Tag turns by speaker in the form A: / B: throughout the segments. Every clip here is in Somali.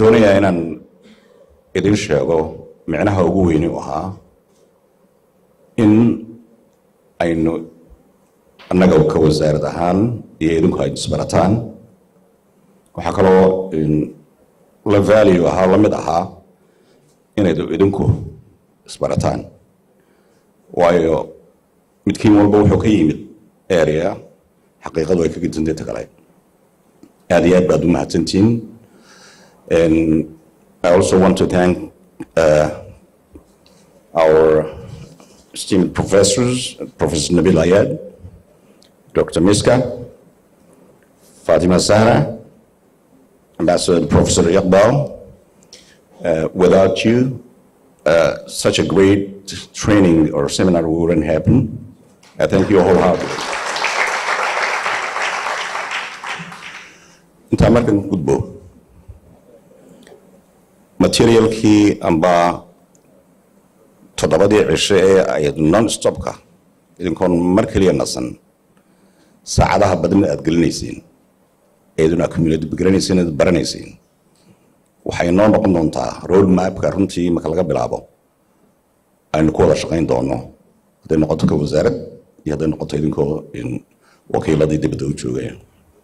A: doonayaa inaan idin sheego micnaha ugu weyni u ahaa in aynu annaga ka wasaarad ahaan iyo idinku ay isbarataan waxaa kaloo la value ahaa la mid ahaa inaydu idinku isbarataan waayo midkiin walba wuxuu ka yimid area xaqiiqadu ay ka gedsanteeta kale aad iyo aad baad u mahadsantihiin I also want to thank uh, our esteemed professors, Professor Nabil Ayad, Dr. Miska, Fatima Sahra, Ambassador Professor Iqbal. Uh, without you, uh, such a great training or seminar wouldn't happen. I thank you wholeheartedly. intaa markan gudbo materialkii amba toddobadii cisho ee ayd non stopka idinkoon mar keliya nasan saacadaha badan aad gelinaysiin eeduna community garanaysiin aad baranaysiin waxay noo noqon doontaa road mapka runtii marka laga bilaabo aynu ku wada shaqayn doono hadday noqoto ka wasaarad iyo hadday noqoto idinkoo wakiiladii dibadda u joogaya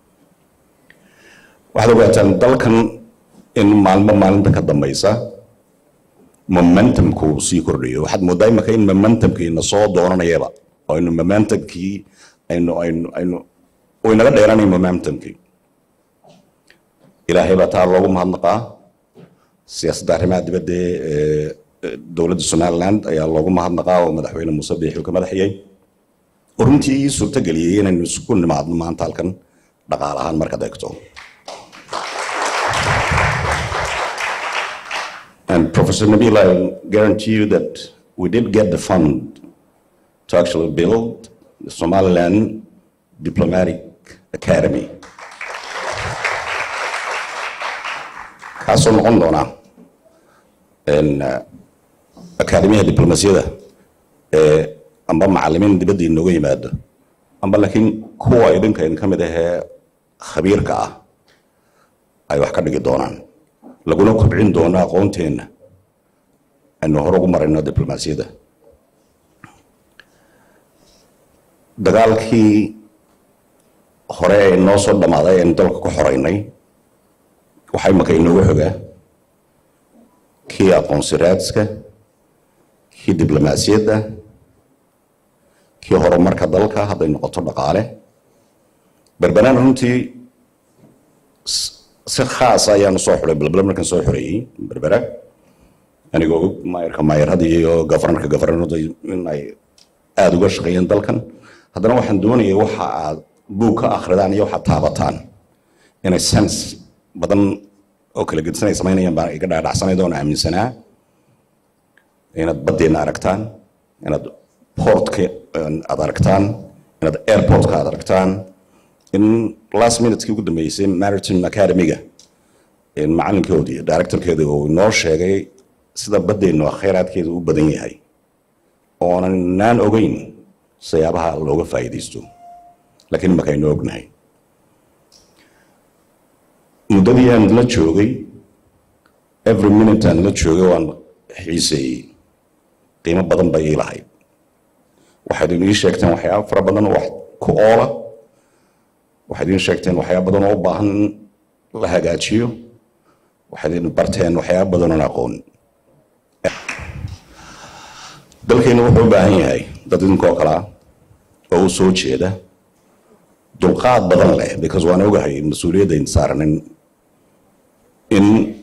A: waxaad ogaataan dalkan in maalmo maalinta ka dambaysa momentumku sii kordhayo waxaad moodaa imaka in momentumkiina soo doonanayaba oo aynu momentumkii aynu aynu aynu uu inaga dheeranayo momentumkii ilaahay baa taa loogu mahadnaqaa siyaasadda arrimaha dibadda ee dowladda somaliland ayaa loogu mahadnaqaa oo madaxweyne muuse biixi ka madaxiyey oo runtii ii suurtageliyey inaynu isku nimaadno maanta halkan dhaqaale ahaan markaad eegto And Professor Nabil, I guarantee you that we did get the fund to actually build the Somaliland Diplomatic Academy. kaasoo noqon doona akaademiyaha diblomasiyada ee amba macalimiin dibadda inooga yimaado amba laakiin kuwa idinka in ka mid ahee khabiirka ah ay wax ka dhigi doonaan laguna kobcin doono aqoonteenna aynu hore ugu marayno diblomaasiyadda dagaalkii hore ee noo soo dhammaaday aynu dalka ku xoraynay waxaa imaka inooga xogaa kii aqoonsi raadska kii diblomaasiyadda kii horumarka dalka hadday noqoto dhaqaale berbanaan runtii si khaasa ayaanu soo xuray balbala markaan soo xoreeyey berbera anigoo og maayarka maayaradii iyo gafarnarka gafarnarada in ay aada uga shaqeeyeen dalkan haddana waxaan doonayay waxa aad buug ka akhridaan iyo waxaad taabataan inay sens badan oo kala gedsan ay samaynayaan baan iga dhaadhacsanayd oon aaminsanaa inaad baddeenna aragtaan inaad portka aad aragtaan inaad airportka aad aragtaan in last minutekii ugu dambeysay maritime academy-ga macalinkoodii directorkeeda uu inoo sheegay sida baddeennu khayraadkeeda u badan yahay oonan naan ogeyn sayaabaha looga faa'iidaysto laakiin imaka aynu ognahay muddadii aan la joogay every minute aan la joogay waan xiiseeyey qiimo badan bay ii lahayd waxaad ii sheegteen waxyaaba fara badan oo wax ku oola waxaad iin sheegteen waxyaaba badan oo u baahan in la hagaajiyo waxaad iin barteen waxyaaba badan oon aqoon dalkeenu wuxuu u baahan yahay dad idinkoo kalaa oo u soo jeeda dulqaad badan leh because waan ogahay mas-uuliyadda in saaranin in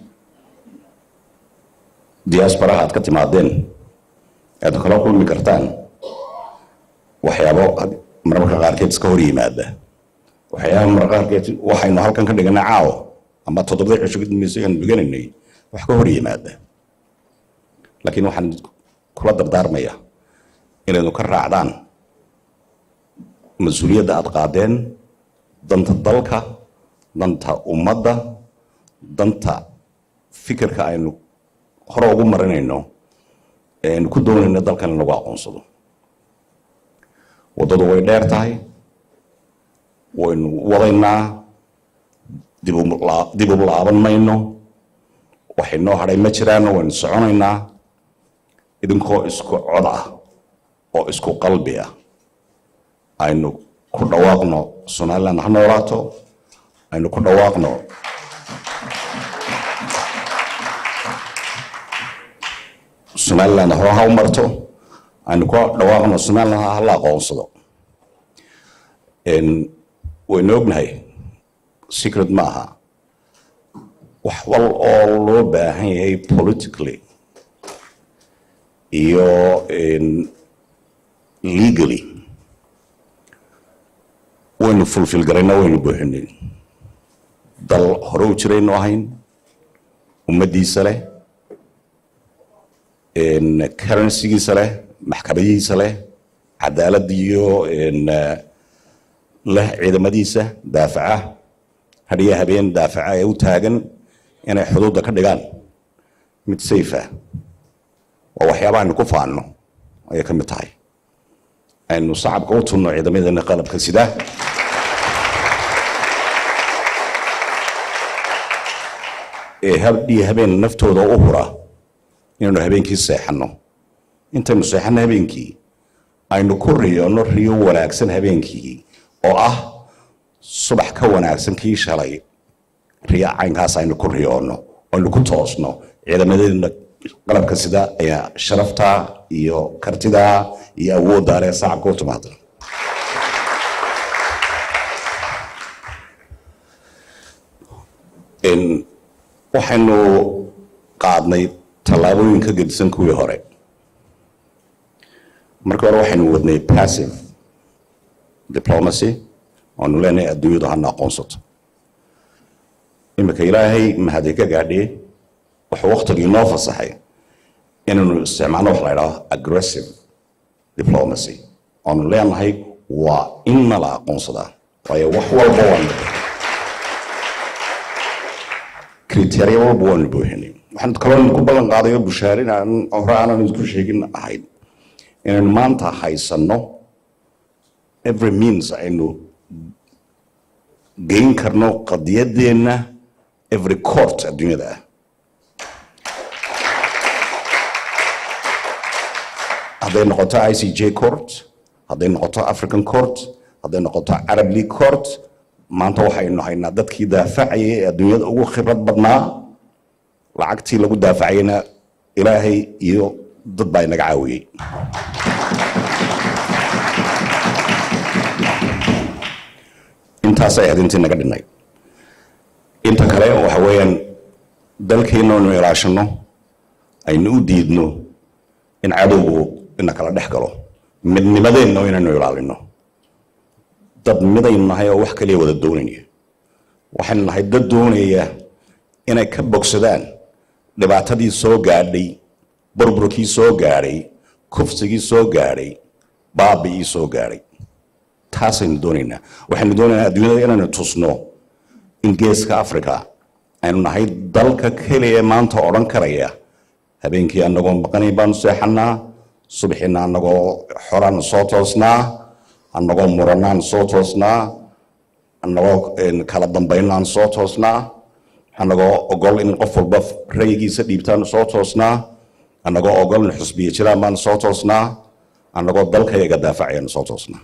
A: diasporaha aad ka timaadeen aad kala kulmi kartaan waxyaabo marmarka qaarkeed iska hor yimaada waxyaaba marmarka qaarkeed waxaynu halkan ka dhiganay caawo ama toddobada cisho ka dambeysay aan dhiganaynay wax ka hor yimaada laakiin waxaan kula dardaarmaya inaynu ka raacdaan mas-uuliyadda aad qaadeen danta dalka danta ummadda danta fikirka aynu hore ugu marinayno ee aynu ku doonayno dalkan in lagu aqoonsado waddadu way dheer tahay waynu wadaynaa dib u laaban mayno waxay noo hadhay ma jiraan waynu soconaynaa idinkoo isku cod ah oo isku qalbi ah aynu ku dhawaaqno somaliland ha noolaato aynu ku dhawaaqno somaliland hore ha u marto aynu ku dhawaaqno somaliland ha la aqoonsado waynu ognahay secret ma aha wax wal oo loo baahan yahay politically iyo legally waynu fulfil garayna waynu buuxinay dal hore u jiraynu ahayn ummaddiisa leh currencygiisa leh maxkamadihiisa leh cadaalad iyo leh ciidamadiisa daafaca hadhiya habeen daafaca ee u taagan inay xuduudda ka dhigaan mid safe ah waa waxyaaba aynu ku faanno ayay ka mid tahay aynu sacabka u tunno ciidamadeena qalabka sida ee hadhiya habeen naftooda u hura inaynu habeenkii seexanno intaynu seexanno habeenkii aynu ku riyoonno riyo wanaagsan habeenkii oo ah subax ka wanaagsan kii shalay riyo caynkaas aynu ku riyoonno aynu ku toosno ciidamadeena qalabka sida ayaa sharafta iyo kartida iyo awoodda leh sacabka u timaada waxaynu qaadnay tallaabooyin ka gedisan kuwii hore markii hore waxaynu wadnay passive diplomacy oanu leenahay adduunyadu hana aqoonsato iminka ilaahay mahadi ka gaadhiye wuxuu waktigii noo fasaxay inaynu isticmaalno wax la idhaho aggressive diplomacy oanu leenahay waa in nala aqoonsadaa waayo wax walba waan kriteria walba waanu buuxinay waxaan kaloo ku ballan qaadayo bushaarin aan hore aanan isku sheegin ahayd inaynu maanta haysanno every means aynu geyn karno qadiyadeenna every court adduunyada ah hadday noqoto i c j court hadday noqoto african court hadday noqoto arab league court maanta waxaynu haynaa dadkii daafacayay ee adduunyada ugu khibrad badnaa lacagtii lagu daafacayna ilaahay iyo dad baa inaga caawiyey intaasay ahayd intii naga dhinay inta kale waxa weeyaan dalkeenna aynu ilaashano aynu u diidno in cadowgu ina kala dhex galo midnimadeenna inaynu ilaalino dad midaynu nahay oo wax kaliya wada doonaya waxaynu nahay dad doonaya inay ka bogsadaan dhibaatadii soo gaadhay burburkii soo gaadhay kufsigii soo gaadhay baabi'ii soo gaadhay taasaynu doonaynaa waxaynu doonaynaa adduunyada inaynu tusno in geeska africa aynu nahay dalka keliya maanta odhan karaya habeenkii anagoo maqanay baanu seexanaa subaxiina anagoo xoraan soo toosnaa anagoo muranaan soo toosnaa anagoo kala dambaynaan soo toosnaa anagoo ogol in qof walba rayigiisa dhiibtaan soo toosnaa anagoo ogol in xusbiya jiraan baan soo toosnaa anagoo dalkayaga daafacayaan soo toosnaa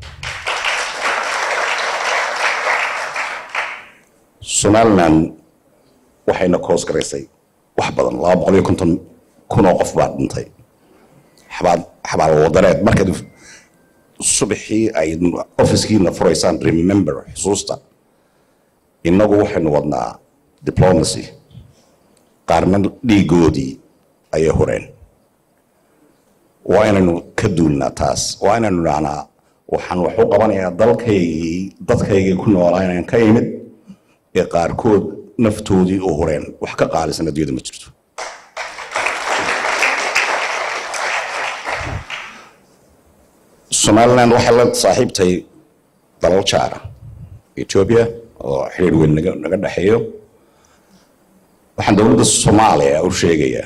A: somaliland waxayna koos garaysay wax badan laba boqol iyo konton kun oo qof baa dhintay xabaal xabaal wadareed markaad subaxii ay ofiskiina furaysaan remember xusuusta innagu waxaynu wadnaa diplomacy qaarna dhiigoodii ayay horeen waa inaynu ka duulnaa taas waa inaynu dhahnaa waxaan wax u qabanayaa dalkaygii dadkaygii ku noolaa inaan ka imid ee qaarkood naftoodii u horeen wax ka qaalisan adduunyada ma jirto somaliland waxay la saaxiibtay dalal jaara ethiopia oo xiriir weyn naga naga dhexeeyo waxaan dowladda soomaaliya u sheegayaa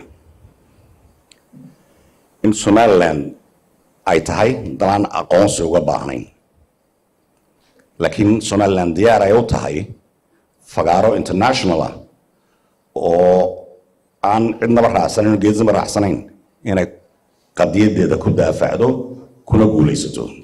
A: in somaliland ay tahay dalaan aqoonsi uga baahnayn laakiin somaliland diyaar ay u tahay fagaaro international ah oo aan cidnaba raacsanayn geednaba raacsanayn inay qadiyadeeda ku daafacdo kuna guulaysato